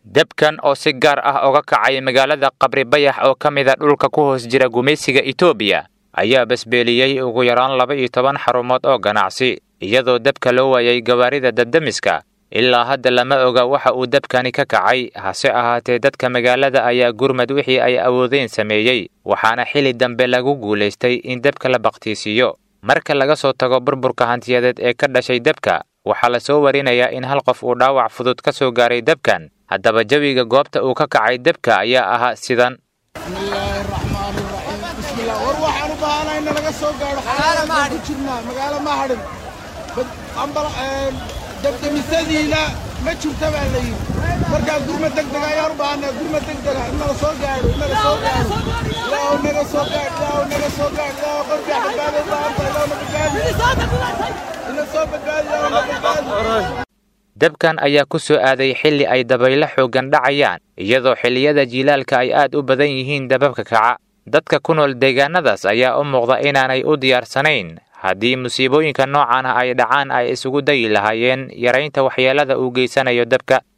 debkan oo si gaar ah oga kacay magaalada qabri bayax oo ka mida dhulka ku hoos jira gumaysiga etoobiya ayaa basbeeliyey ugu yaraan laba iyo toban xarumood oo ganacsi iyadoo debka loo waayay gawaarida dabdemiska ilaa hadda lama oga waxa uu debkani ka kacay hase ahaatee dadka magaalada ayaa gurmad wixii ay awoodeen sameeyey waxaana xili dambe lagu guulaystay in debka la bakhtiisiiyo marka laga soo tago burburka hantiyadeed ee ka dhashay debka waxaa la soo warinayaa in hal qof uu dhaawac fudud ka soo gaaray debkan haddaba jawiga goobta uu ka kacay debka ayaa ahaa sidan war waxaan u baahanahay in laga soo gaadho xaalada ku jirnaa magaalo ma hadhin dabdemisadiina ma jirta baa la yidhi markaa gurma degdeg ayaan u baahanaa gurma degdega in nala soo gaadho in naga soo gaadho ilaahu naga soo gaadh ilaahu naga soo gaadh ilaahu qorbiya badbaado u baahanta ilaahu na badbaadi ina soo badbaadi ilaahu na badbaadi debkan ayaa ku soo aaday xilli ay dabaylo xooggan dhacayaan iyadoo xilliyada jiilaalka ay aad u badan yihiin dababka kaca dadka ku nool deegaanadaas ayaa u muuqda inaanay u diyaarsanayn haddii musiibooyinka noocan ah ay dhacaan ay isugu dayi lahaayeen yaraynta waxyeelada uu geysanayo debka